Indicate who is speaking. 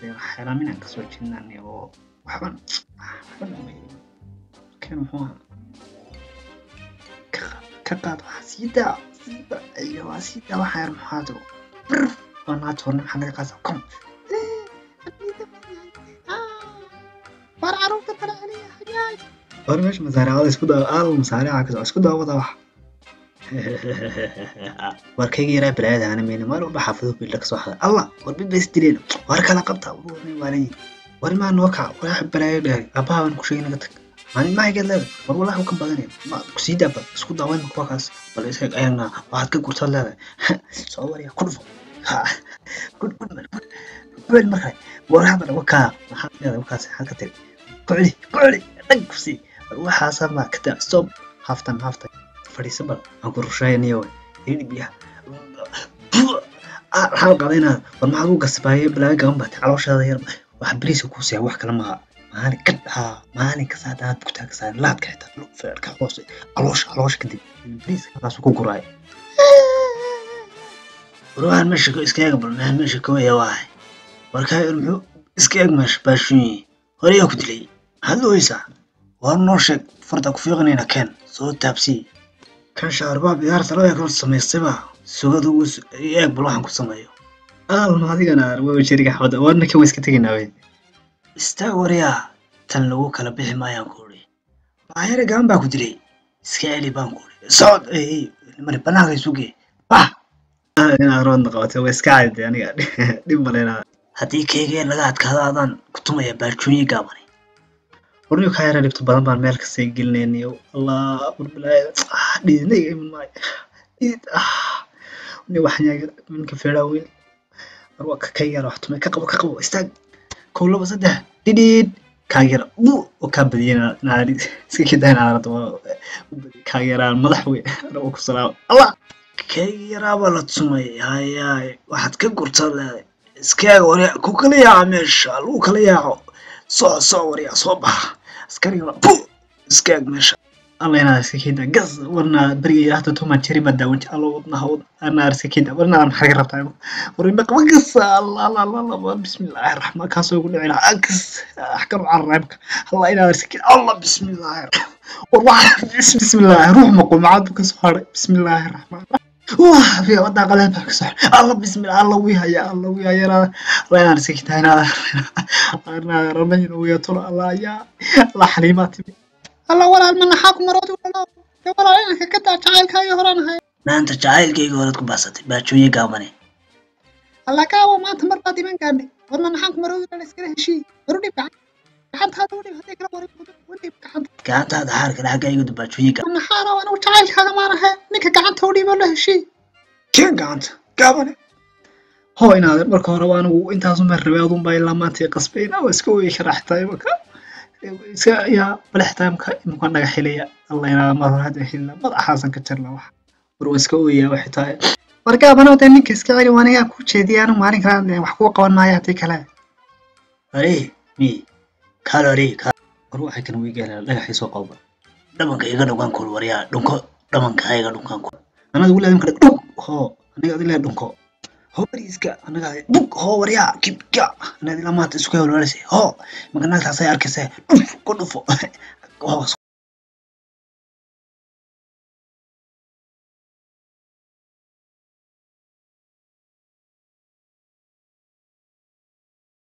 Speaker 1: xeraaminaan kasoo jeednaan oo waxban waxban kan muxuu ahaa ka- ka qaad waxaa sii daa sii daa iyo waa sii daa waxaa yar maxaado bir waa naad horna maxaa naga qaasa kom
Speaker 2: war caruurta kale celiya hajaaj
Speaker 1: war meesha masaariicada isku daa aal masaariica kasoo isku daawada wax war kayga yaraa balaayada ana meyna maalin walba xaafado biilla kasoo xada allah war bid bays dileen war kala qabta war warnay waalan war maa noo kaca war wax balaayo dheer aabbaha baan ku sheegay naga tag maalin mahaygeed leeda war wallahi u ka badanaya ma kusii daaba isku daawayn kuwa kaas bal isaga ayagna waxaad ka gurtaad leedahay soo warya ku dhufo Ha, gud gud man gud gud markay war hadda wakaa maxaad leedahay wakaas maxaad ka tiri ku celi ku celi dhag kusii war waxaasa ma ka daa stop haftan haftan fadhiisa bal aan ku rusheeyaniyo idhi biyaha ah waxaa qadaynaa war maxaad u gasbaaye balaaga gaban baatay calooshaada yar waxa beriisa kuu siyaa wax kale maaha maalin ka haa maalin kasta haddaad bugtaa ka saar laadka xitaa feerka hoose caloosha caloosha kadib beriiska halkaasu ku guraay warwahan meesha ko iska eega bal meesha meesha kawaya waahay warkaa yar muxuu iska eeg meesha baashuunyi hore yaa ku dilay maxaad looysaa war noo sheeg farda ku fiiqanayna keen soo taabsii kan shaarbaab ciyaarta loo eeg samaystayba sugada uu eeg bal waxaan ku sameeyo aalma adigana waa jeriga xabada warna kan waa iska tegaynaa wey istaag waryaa tan lagu kala bixi maayaan ku uri maayare gaban baa ku dilay iska celi baan ku uri socod ey mari banaanka isuge bah inaad roodna qabatay waa iska caadi aniga dhib malena haddii keygeen laga adkaado adaan ku tumaya baarjooyin gaabani warniyo kaa yara dhibto badan baan meel kasta gelinayniyo allah warbalaayo dhiidnayga iman maayo dhiid ah ni waxanyaaga minka feeraa weyn war waa ka yara wax tumay ka qabo ka qabo istaag kow laba saddex dhidhiid kaageera bu oo kaa badiyay naari iska kidaa naarada kaageeraan madax wey anagoo ku salaamo allah kayga yaraabaa la tumay hayaay waxaad ka gurtaa leeday iskaaga waryaa ku kala yaaca meesha lagu kala yaaco soo soo waryaa soo baxa askariga bu iskaag meesha alla inaad iska kida gas warna beriga yaraahda tuman jiri baa daawanti allo wadnaha wad anaar iska kida warna aan maxaa ka rabtaa warina qaba gas alla alla alla alla bismillaahi raxmaan kaasoo ugu dhici lahaa gas axkaru carraybka alla inaad iska kida alla bismillaahi war waxa bismillaahi ruux maquumacad buu kasoo haray bismillaahi raxmaan wah fiya wadaa qaleen baa kasoo haray alla bismillah alla wii haya alla wii haya alla inaan iska kida inaad inaad ramayn uya tulo alla yaa alla xaliimaa timi
Speaker 2: alla walaal ma naxaa ku maroodi walaal dee walaal inanka ka daa jacaylkaayo horaan ahay
Speaker 1: maanta jacaylkayga horead ku baasatay baajooyin gaabane
Speaker 2: alla kaawa maanta mar baad iman gaadhay warna naxaan ku maroodi walaal iskala heshii waru dhib gacan gacantaada u dhib haddii kala warin u dhib gacanta
Speaker 1: gacantaada xaarka xagga iga baajooyin gaabane
Speaker 2: naxaana anigu jacaylkaaga maan ahay ninka gacanta u dhiiboo la heshii
Speaker 1: keen gacanta gaabane hoo inaad marka hore waa anigu intaasuma rabay adunbaa ilaa maanta qasbayna waa iska ooyi karaa xitaa imaka iska yaa balextaamka imika naga xilaya alla inaa mar hore hadda xilina madaxaasan ka jarla wax war waa iska ooyaa waxay tahay war gaabano dee ninka iska celi waa anigaa ku jeediyay anu maalin kale wax kuga qaban maayo haddii kale ari mi kalori war waxay kan wiigaala dhagaxii soo qalba dhabanka iga dhugan kul waryaa dhunko dhabanka iga dhugan kul anada wili adimka dhug hoo aniga adilaa dhunko hoo bariiska anaga bug hoo waryaa kibka anad ilaa maanta isku hewlwaalisa hoo maganaagtaasay arkaysa dhuf ku dhufo